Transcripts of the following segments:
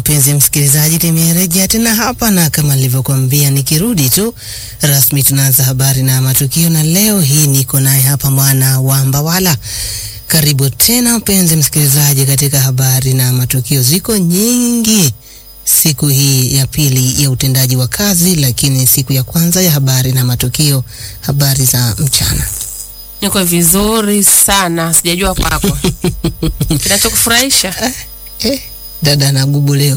mpenzi msikilizaji, nimerejea tena hapa na kama nilivyokuambia, nikirudi tu rasmi tunaanza habari na matukio, na leo hii niko naye hapa mwana wa Mbawala. Karibu tena mpenzi msikilizaji katika habari na matukio. Ziko nyingi siku hii ya pili ya utendaji wa kazi, lakini siku ya kwanza ya habari na matukio, habari za mchana. Niko vizuri sana, sijajua kwako kinachokufurahisha. Eh, dada na gubu leo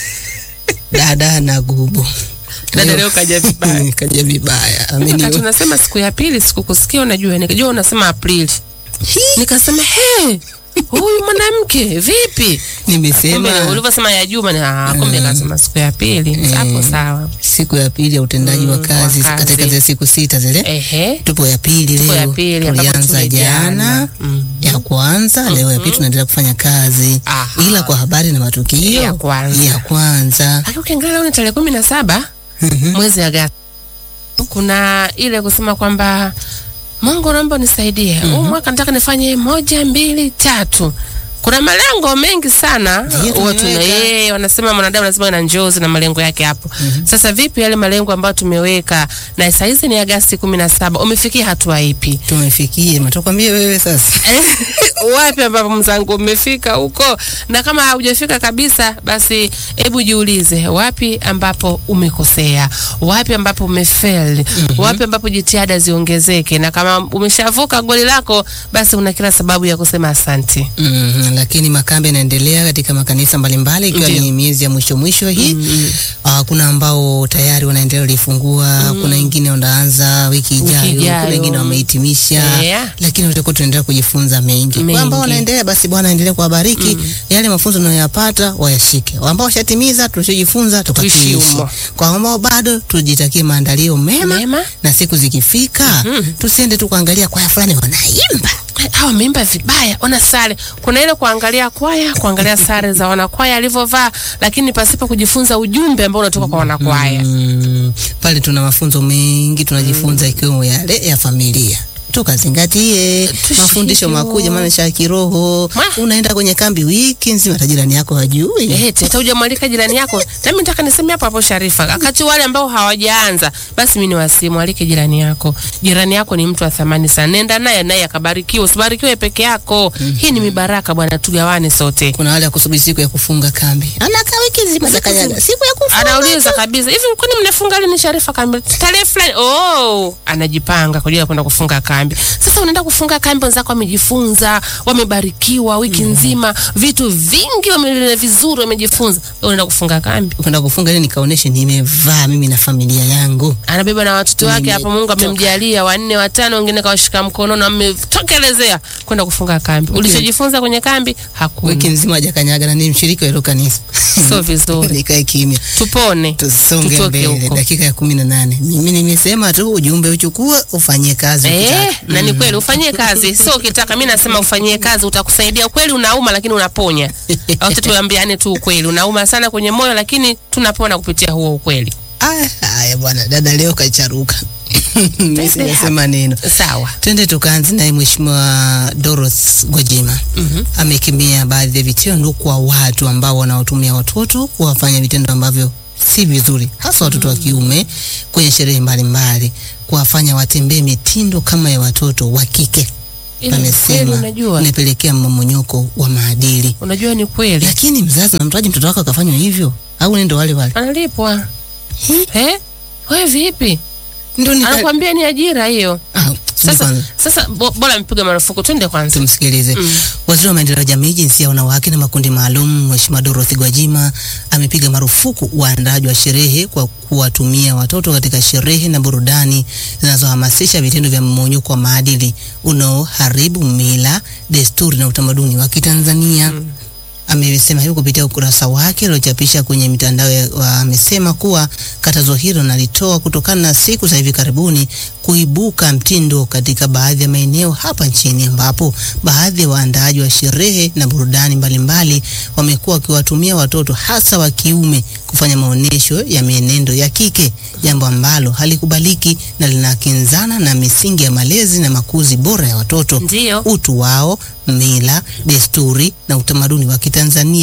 dada na gubu Dada leo kaja vibaya. kaja vibaya Wakati ameni unasema siku ya pili sikukusikia, unajua nikajua unasema Aprili, nikasema he, huyu mwanamke vipi? Kumbe nimesema ulivyosema ya Juma ni ah, kumbe kasema siku ya pili. Hapo sawa. siku ya pili ya utendaji wa Mm, kazi wa kazi. katika zile siku sita zile Ehe, tupo ya pili Tupo ya leo pili, ambapo tulianza tuli jana jana. Mhm. ya kwanza leo ya pili tunaendelea kufanya kazi Aha. ila kwa habari na matukio Ya kwanza. ya kwanza lakini ukiangalia leo ni tarehe kumi na saba mwezi Agosti, kuna ile kusema kwamba Mungu naomba unisaidie huu mwaka nataka nifanye moja mbili tatu. Kuna malengo mengi sana Ndiyo, huwa tuna tumeweka. yeye wanasema mwanadamu lazima na njozi na malengo yake hapo. Sasa vipi yale malengo ambayo tumeweka na saa hizi ni Agosti kumi na saba umefikia hatua ipi? tumefikia matakwambia wewe sasa wapi ambapo mzangu umefika huko, na kama haujafika kabisa, basi hebu jiulize wapi ambapo umekosea, wapi ambapo umefeli, wapi ambapo jitihada ziongezeke, na kama umeshavuka goli lako, basi una kila sababu ya kusema asante. Mhm, lakini makambi yanaendelea katika makanisa mbalimbali ikiwa Ndiyo. ni miezi ya mwisho mwisho hii. Ah, kuna ambao tayari wanaendelea kulifungua, kuna wengine wanaanza wiki ijayo, ijayo. kuna wengine wamehitimisha, Yeah. lakini tutakuwa tunaendelea kujifunza mengi. Mengi. Kwa ambao wanaendelea, basi Bwana aendelee kuwabariki, yale mafunzo unayoyapata wayashike. Ambao washatimiza tulichojifunza Tuishi tukakiishi. humo. Kwa ambao bado tujitakie maandalio mema, Mema. na siku zikifika tusiende tu kuangalia kwaya fulani wanaimba Hawa wameimba vibaya, ona sare. Kuna ile kuangalia kwaya, kuangalia sare za wanakwaya alivyovaa, lakini pasipo kujifunza ujumbe ambao unatoka kwa wanakwaya. Mm, pale tuna mafunzo mengi tunajifunza ikiwemo yale ya familia tukazingatie Tushike. mafundisho makuu jamani cha kiroho Ma. unaenda kwenye kambi wiki nzima hata jirani yako hajui Eh, hata hujamwalika jirani yako. Nami nataka niseme hapo hapo Sharifa, wakati wale ambao hawajaanza, basi mimi ni wasimu, alike jirani yako. Jirani yako ni mtu wa thamani sana, nenda naye naye akabarikiwe, usibarikiwe peke yako. Hii ni mibaraka bwana, tugawane sote. kuna wale ya kusubiri siku ya kufunga kambi anakaa wiki nzima za kanyaga siku ya kufunga Anauliza kabisa, hivi kwani mnafunga lini Sharifa kambi? Tarehe fulani. Oh, anajipanga kwa ajili ya kwenda kufunga kambi. Sasa unaenda kufunga kambi, wenzako wamejifunza, wamebarikiwa wiki nzima, vitu vingi wame vizuri wamejifunza. Wewe unaenda kufunga kambi. kwenda kufunga ili nikaoneshe nimevaa mimi na familia yangu anabeba na watoto wake hapo, Mungu amemjalia wanne watano, wengine kawashika mkono na mmetokelezea kwenda kufunga kambi. Ulichojifunza kwenye kambi hakuna, wiki nzima hajakanyaga na ni mshiriki wa hilo kanisa sio vizuri. nikae kimya Tupone, tusonge tutoke mbele huko. dakika ya kumi na nane mimi nimesema tu ujumbe uchukue ufanyie kazi Eh, ukitaka. na ni kweli ufanyie kazi, sio ukitaka. Mimi nasema ufanyie kazi, utakusaidia. Ukweli unauma, lakini unaponya. Au tuambiane tu ukweli, unauma sana kwenye moyo, lakini tunapona kupitia huo ukweli. Aya, Haya bwana, dada leo kaicharuka. Mimi sijasema neno. Sawa. Twende tukaanze naye Mheshimiwa Dorothy Gwajima amekemea baadhi ya vitendo kwa watu ambao wanaotumia watoto kuwafanya vitendo ambavyo si vizuri, hasa watoto wa kiume kwenye sherehe mbalimbali, kuwafanya watembee mitindo kama ya watoto wa kike. Ile kweli, Amesema unajua inapelekea mmomonyoko wa maadili. unajua ni kweli, Lakini mzazi unamtaraji mtoto wako akafanywa hivyo, au nendo wale wale analipwa Hi, eh? Wewe vipi? ndio nika- Anakuambia ni ajira hiyo. Ah, subiri Sasa, kwanza. sasa bo- bora mpiga marufuku, twende kwanza. Tumsikilize. Waziri wa maendeleo ya jamii, jinsia ya wanawake na makundi maalum, Mheshimiwa Dorothy Gwajima amepiga marufuku uandaaji wa sherehe kwa kuwatumia watoto katika sherehe na burudani zinazohamasisha vitendo vya mmonyoko wa maadili unaoharibu mila, desturi na utamaduni wa Kitanzania. Amesema hivyo kupitia ukurasa wake aliochapisha kwenye mitandao ya, wa- amesema kuwa katazo hilo nalitoa kutokana na siku za hivi karibuni kuibuka mtindo katika baadhi ya maeneo hapa nchini ambapo baadhi ya waandaaji wa sherehe na burudani mbalimbali wamekuwa wakiwatumia watoto hasa wa kiume kufanya maonyesho ya mienendo ya kike, jambo ambalo halikubaliki na linakinzana na misingi ya malezi na makuzi bora ya watoto Ndiyo. utu wao, mila, desturi na utamaduni wa Kitanzania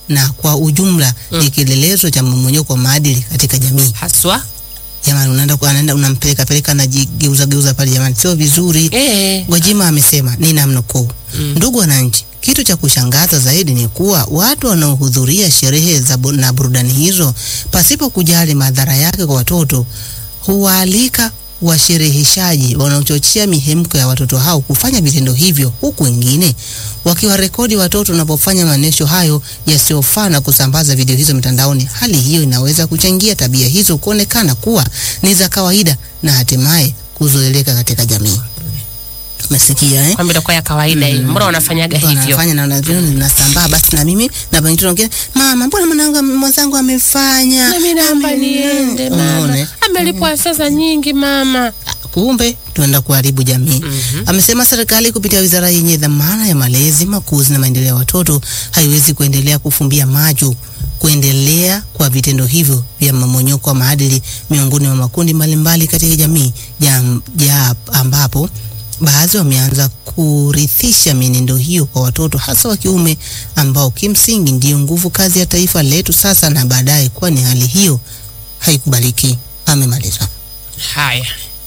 na kwa ujumla ni kielelezo cha mmomonyoko wa maadili katika jamii. haswa Jamani, unaenda kwa- anaenda unampeleka peleka anajigeuza geuza pale, jamani, sio vizuri. eh, Gwajima amesema ni namnukuu, ndugu wananchi, kitu cha kushangaza zaidi ni kuwa watu wanaohudhuria sherehe za bu- na burudani hizo pasipo kujali madhara yake kwa watoto huwaalika washereheshaji wanaochochea mihemko ya watoto hao kufanya vitendo hivyo, huku wengine wakiwarekodi watoto wanapofanya maonyesho hayo yasiyofaa na kusambaza video hizo mitandaoni. Hali hiyo inaweza kuchangia tabia hizo kuonekana kuwa ni za kawaida na hatimaye kuzoeleka katika jamii. Umesikia eh? kwamba itakuwa ya kawaida hii. Mbona wanafanyaga Mtu hivyo? anafanya na unaviona vinasambaa, basi na mimi na pengine tunaongea, mama, mbona mwanangu mwenzangu amefanya? Na mimi naomba Ame- niende Unaona, mama, eh? amelipwa fedha nyingi mama. kumbe tunaenda kuharibu jamii. Amesema serikali kupitia wizara yenye dhamana ya malezi, makuzi na maendeleo ya watoto haiwezi kuendelea kufumbia macho kuendelea kwa vitendo hivyo vya mmomonyoko wa maadili miongoni mwa makundi mbalimbali katika jamii ja, ja ambapo baadhi wameanza kurithisha mienendo hiyo kwa watoto hasa wa kiume ambao kimsingi ndiyo nguvu kazi ya taifa letu sasa na baadaye, kwani hali hiyo haikubaliki. Amemaliza Haya,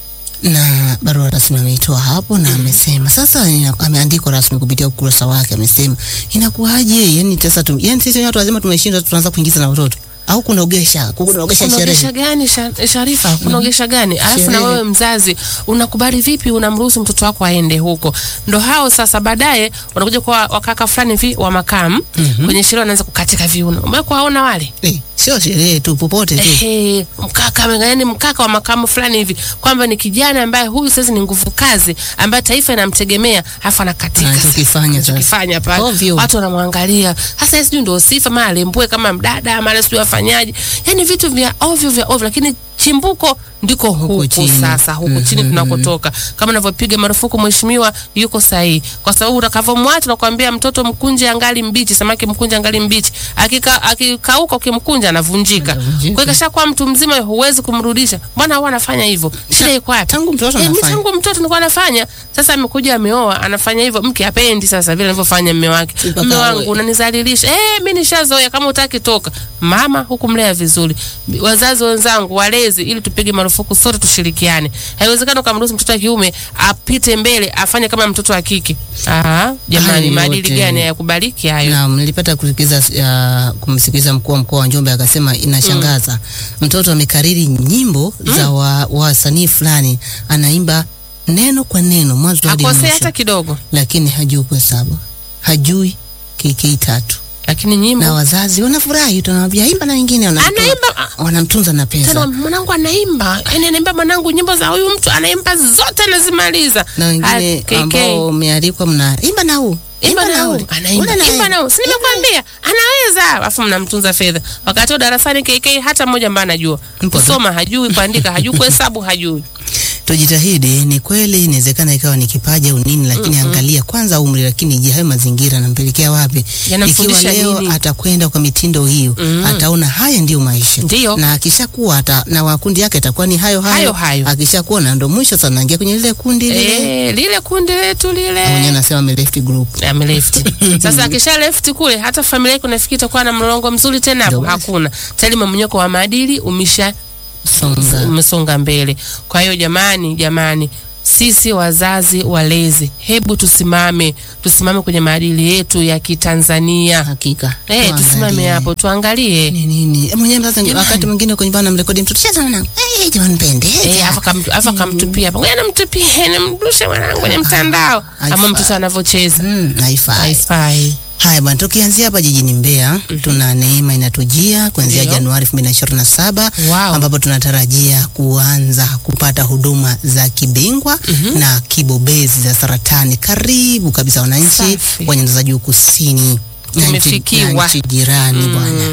na barua rasmi ameitoa hapo na amesema sasa, ina- ameandikwa rasmi kupitia ukurasa wake, amesema inakuwaje? Yani sasa tu, yani sisi watu wazima tumeshindwa, tunaanza kuingiza na watoto au kunogesha kunogesha kunogesha sherehe gani Sha- Sharifa? Kunogesha gani? Alafu na Sherehe. wewe mzazi unakubali vipi? Unamruhusu mtoto wako aende huko? Ndo hao sasa, baadaye wanakuja kwa wakaka fulani hivi wa makamu kwenye sherehe, wanaanza kukatika viuno. Umewahi kuwaona wale? eh, sio sherehe tu, popote tu Ehe, mkaka yani mkaka wa makamu fulani hivi kwamba ni kijana ambaye huyu sasa ni nguvu kazi ambaye taifa inamtegemea, afu anakatika Anachokifanya sasa. anachokifanya pale, Ovyo. watu wanamwangalia sasa. yeye Sijui ndio sifa mara alembue kama mdada mara sijui afanyaje, yani vitu vya ovyo vya ovyo, lakini chimbuko ndiko huku chini. sasa, huku chini tunakotoka. Kama unavyopiga marufuku mheshimiwa, yuko sahihi, kwa sababu utakavyomwacha nakwambia, mtoto mkunje angali mbichi, samaki mkunje angali mbichi, akika akikauka ukimkunja anavunjika. Anavunjika. Kwa hiyo kashakuwa mtu mzima, huwezi kumrudisha. Mbona huwa anafanya hivyo? Shida iko wapi? tangu mtoto Eh, mimi anafanya. tangu mtoto nilikuwa anafanya. Sasa amekuja ameoa, anafanya hivyo. Mke hapendi sasa vile anavyofanya mume wake. Mpaka Mume awe. wangu unanizalilisha. Eh, mimi nishazoea kama utaki toka. Mama hukumlea vizuri. Wazazi wenzangu walezi ili tupige marufuku sote tushirikiane. Haiwezekani ukamruhusu mtoto wa kiume apite mbele afanye kama mtoto wa kike. Ah, jamani Hayo maadili yote. gani hayakubaliki hayo? na nilipata kusikiza uh, kumsikiliza mkuu wa mkoa wa Njombe akasema inashangaza mtoto amekariri nyimbo za wa- wasanii fulani, anaimba neno kwa neno mwanzo hadi Hakosea mwisho, hata kidogo. lakini hajui kuhesabu, hajui kiki tatu, Lakini nyimbo na wazazi wanafurahi, tunawambia imba na wengine wanamtu- anaimba wanamtunza na tena pesa, mwanangu anaimba yani anaimba mwanangu nyimbo za huyu mtu anaimba zote anazimaliza na wengine Ah, KK. ambao umealikwa mna imba na huu imba na huu ule. anaimba Ule na imba yeye. na huu si nimekwambia anaweza alafu mnamtunza fedha wakati huo darasani KK hata mmoja ambaye anajua Mpo tu. kusoma hajui kuandika hajui kuhesabu hajui Tujitahidi. Ni kweli inawezekana ikawa ni kipaji au nini, lakini angalia kwanza umri, lakini je, hayo mazingira yanampelekea wapi? Ikiwa Yanamfundisha leo nini? atakwenda kwa mitindo hiyo, ataona haya ndiyo maisha, Ndiyo. na akishakuwa ata, na wakundi yake atakuwa ni hayo hayo, Hayo hayo. akishakuwa na ndo mwisho sana anaingia kwenye lile kundi lile, eh lile kundi letu Na mwenyewe lile anasema ame left group. ameleft sasa akisha left kule hata familia yako nafikiri itakuwa na mlolongo mzuri tena hapo Ndio basi. hakuna tayari mmonyoko wa maadili umesha Songa. umesonga mbele. Kwa hiyo jamani, jamani, sisi wazazi walezi, hebu tusimame, tusimame kwenye maadili yetu ya Kitanzania. Hakika. Eh, tusimame Tuangalie. hapo tuangalie. Ni nini? Eh, Mwenyewe sasa Jamani. wakati mwingine uko nyumbani namrekodi mtoto, cheza mwanangu. Eh, jamani pendeza. Eh, afa kam, afa kamtupia hapo. Ngoja namtupie, namrushe mwanangu kwenye mtandao. haifai. Ama mtoto anavyocheza. Mm, haifai. Haifai. Haya bwana, tukianzia hapa jijini Mbeya tuna neema inatujia kuanzia Ndio. Januari 2027 Wow. ambapo tunatarajia kuanza kupata huduma za kibingwa na kibobezi za saratani. Karibu kabisa wananchi Safi. wa nyanda za juu kusini na nchi- Tumefikiwa. na nchi jirani bwana. Mm.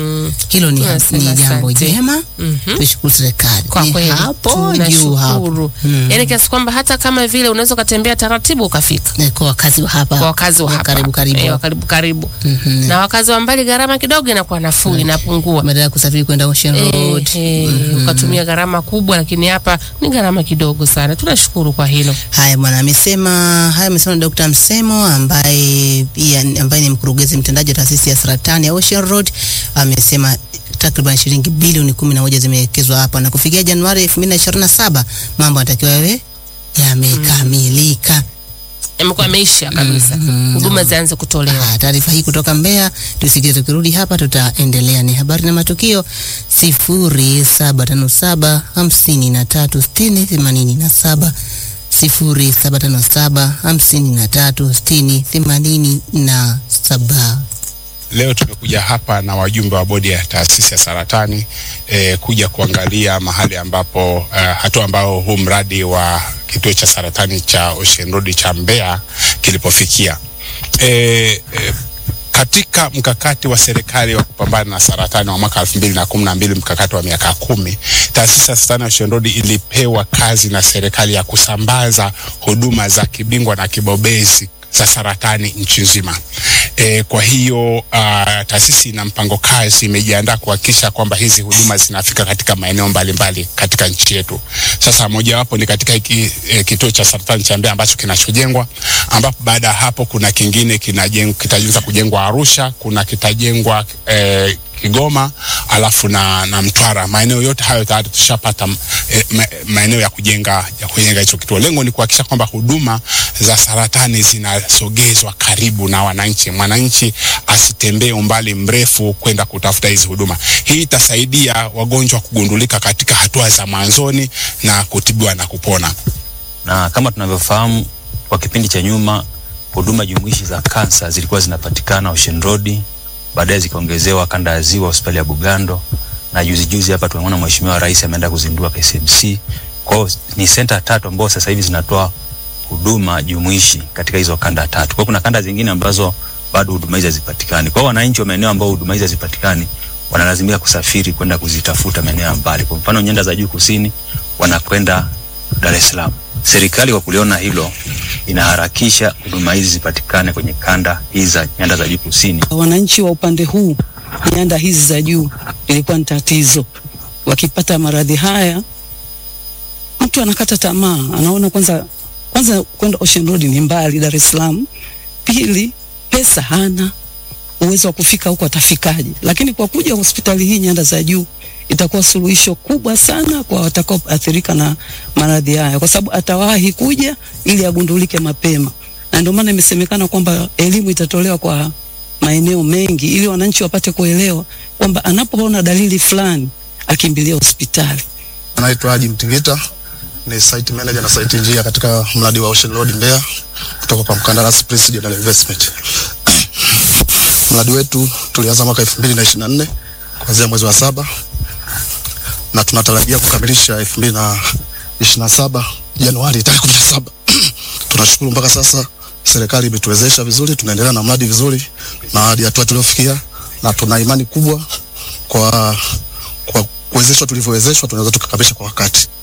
hilo ni, Tunasema ni jambo asante. jema. Mhm. Tushukuru serikali Kwa Ni kweli hapo juu hapo tunashukuru, Mm. yaani kiasi kwamba hata kama vile unaweza ukatembea taratibu ukafika Eh, kwa wakazi wa hapa kwa wakazi wa wa hapa karibu karibu Eh, wa karibu karibu Mhm. na wakazi wa mbali gharama kidogo inakuwa nafuu inapungua badala ya kusafiri kwenda Ocean Road. Eh, eh, ukatumia gharama kubwa, lakini hapa ni gharama kidogo sana. Tunashukuru kwa hilo. Haya bwana, amesema haya amesema na Dr. Msemo ambaye pia ambaye ni mkurugenzi mtendaji wa taasisi ya saratani ya Ocean Road amesema takriban shilingi bilioni kumi na moja zimewekezwa hapa na kufikia Januari 2027 mambo yanatakiwa yawe yamekamilika. Yamekuwa yameisha kabisa, Mhm. huduma zianze kutolewa. Ah, Taarifa hii kutoka Mbeya tusikie, tukirudi hapa tutaendelea. Ni habari na matukio sifuri saba tano saba hamsini na tatu sitini themanini na saba sifuri saba tano saba hamsini na tatu sitini themanini na saba. Leo tumekuja hapa na wajumbe wa bodi ya taasisi ya saratani eh, kuja kuangalia mahali ambapo eh, hatua ambao huu mradi wa kituo cha saratani cha Ocean Road cha Mbeya kilipofikia. Eh, eh, katika mkakati wa serikali wa kupambana na saratani wa mwaka elfu mbili na kumi na mbili mkakati wa miaka kumi taasisi ya saratani ya Ocean Road ilipewa kazi na serikali ya kusambaza huduma za kibingwa na kibobezi za saratani nchi nzima. E, kwa hiyo uh, taasisi na mpango kazi imejiandaa kuhakikisha kwamba hizi huduma zinafika katika maeneo mbalimbali katika nchi yetu. Sasa mojawapo ni katika hiki e, kituo cha saratani cha Mbeya ambacho kinachojengwa, ambapo baada ya hapo kuna kingine kinajengwa kitaanza kujengwa Arusha, kuna kitajengwa e, Kigoma alafu na, na Mtwara. Maeneo yote hayo tayari tushapata eh, ma, maeneo ya kujenga ya kujenga hicho kituo. Lengo ni kuhakikisha kwamba huduma za saratani zinasogezwa karibu na wananchi, mwananchi asitembee umbali mrefu kwenda kutafuta hizi huduma. Hii itasaidia wagonjwa kugundulika katika hatua za mwanzoni na kutibiwa na kupona. na kama tunavyofahamu kwa kipindi cha nyuma huduma jumuishi za kansa zilikuwa zinapatikana Ocean Road, baadaye zikaongezewa kanda ya Ziwa, hospitali ya Bugando, na juzi juzi hapa tumeona Mheshimiwa Rais ameenda kuzindua KCMC. Kwa hiyo ni senta tatu ambazo sasa hivi zinatoa huduma jumuishi katika hizo kanda tatu. Kwa hiyo kuna kanda zingine ambazo bado huduma hizi hazipatikani. Kwa hiyo wananchi wa maeneo ambao huduma hizi hazipatikani wanalazimika kusafiri kwenda kuzitafuta maeneo ya mbali. Kwa mfano nyanda za juu kusini wanakwenda Dar es Salaam. Serikali kwa kuliona hilo inaharakisha huduma hizi zipatikane kwenye kanda hizi za nyanda za juu kusini. wananchi wa upande huu nyanda hizi za juu ilikuwa ni tatizo. Wakipata maradhi haya, mtu anakata tamaa, anaona kwanza kwanza kwenda Ocean Road ni mbali Dar es Salaam, pili pesa hana uwezo wa kufika huko, atafikaje? Lakini kwa kuja hospitali hii nyanda za juu itakuwa suluhisho kubwa sana kwa watakaoathirika na maradhi haya, kwa sababu atawahi kuja ili agundulike mapema, na ndio maana imesemekana kwamba elimu itatolewa kwa maeneo mengi ili wananchi wapate kuelewa kwamba anapoona dalili fulani akimbilia hospitali. Anaitwa Haji Mtingita, ni site manager na site engineer katika mradi wa Ocean Road Mbeya kutoka kwa mkandarasi Prince General Investment. mradi wetu tulianza mwaka 2024 kuanzia mwezi wa saba na tunatarajia kukamilisha 2027 Januari tarehe 17. Tunashukuru mpaka sasa serikali imetuwezesha vizuri, tunaendelea na mradi vizuri na hadi hatua tuliofikia, na tuna imani kubwa kwa kwa kuwezeshwa tulivyowezeshwa tunaweza tukakamilisha kwa wakati.